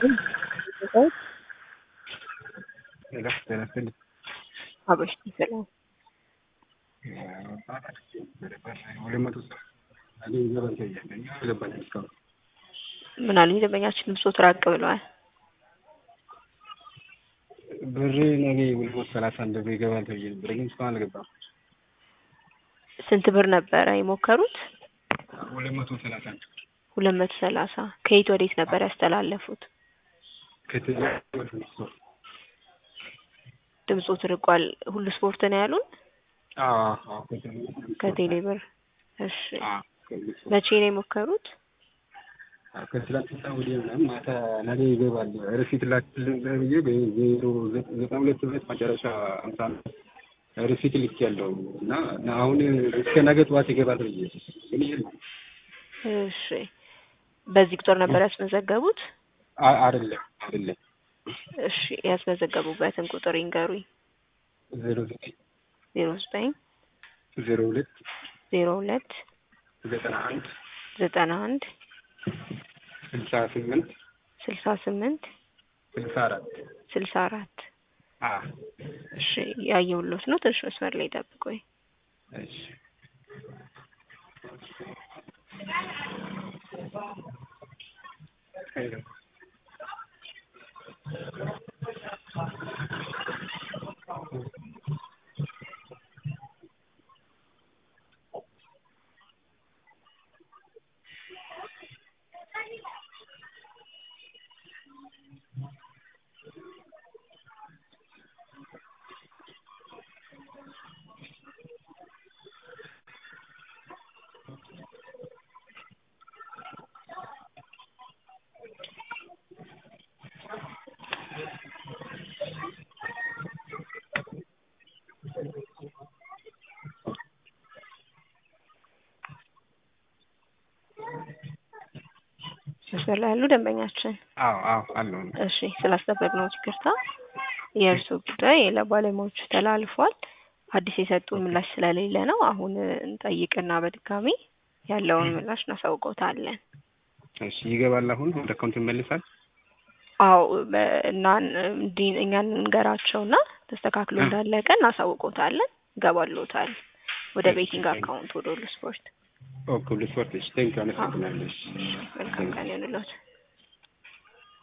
ጤና ይስጥልኝ። አብሮሽ ሰላም ሁለት መቶ እኔ ይገባል ተብያለሁ። አልገባኝም እስካሁን። ምን አሉኝ? ደንበኛችን ብሶት ራቅ ብለዋል። ብሬ ነገ ሁለት መቶ ሰላሳ አንድ ብር ይገባል ተብዬ ነበር፣ ግን እስካሁን አልገባም። ስንት ብር ነበረ የሞከሩት? ሁለት መቶ ሰላሳ አንድ ሁለት መቶ ሰላሳ ከየት ወዴት ነበር ያስተላለፉት? ከትል ወደ ስፖርት ድምፆት ርቋል። ሁሉ ስፖርት ነው ያሉን አዎ አዎ ከትል ከቴሌ ብር። እሺ አዎ ከሁሉ ስፖርት መቼ ነው የሞከሩት? ከትላንትና ወዲያ ምናምን ማታ ነገ ይገባል ሪሲት ላክልኝ ብዬ በዜሮ ዘጠና ሁለት ሁለት መጨረሻ አምሳ አምስት ሪሲት ልኬያለሁ እና አሁን እስከ ነገ ጠዋት ይገባል ብዬ ግን የለም። እሺ በዚህ ቁጥር ነበር ያስመዘገቡት? አ- አይደለም አይደለም እሺ ያስመዘገቡበትን ቁጥር ይንገሩኝ። ዜሮ ዘጠኝ ዜሮ ዘጠኝ ዜሮ ሁለት ዜሮ ሁለት ዘጠና አንድ ዘጠና አንድ ስልሳ ስምንት ስልሳ ስምንት ስልሳ አራት ስልሳ አራት አ እሺ ያየሁሎት ነው። ትንሽ መስመር ላይ ጠብቆኝ እሺ መስመር ላይ ያሉ ደንበኛችን አዎ አዎ አለው እሺ ስላስጠበቅነው ይቅርታ። የእርስዎ ጉዳይ ለባለሙያዎቹ ተላልፏል። አዲስ የሰጡን ምላሽ ስለሌለ ነው። አሁን እንጠይቅና በድጋሚ ያለውን ምላሽ እናሳውቀውታለን። እሺ ይገባል አሁን ወደ አካውንት ይመልሳል አዎ በ- እና እንዲህ እኛን እንገራቸውና ተስተካክሎ እንዳለቀ እናሳውቀውታለን። ይገባልዎታል ወደ እሺ፣ ቤቲንግ ቴንክ ዩ። አካውንት ወደ ሁሉ ስፖርት። ኦኬ ሁሉ ስፖርት እሺ ቴንክ ዩ አመሰግናለሁ እሺ መልካም ቀን ይሁንልዎት።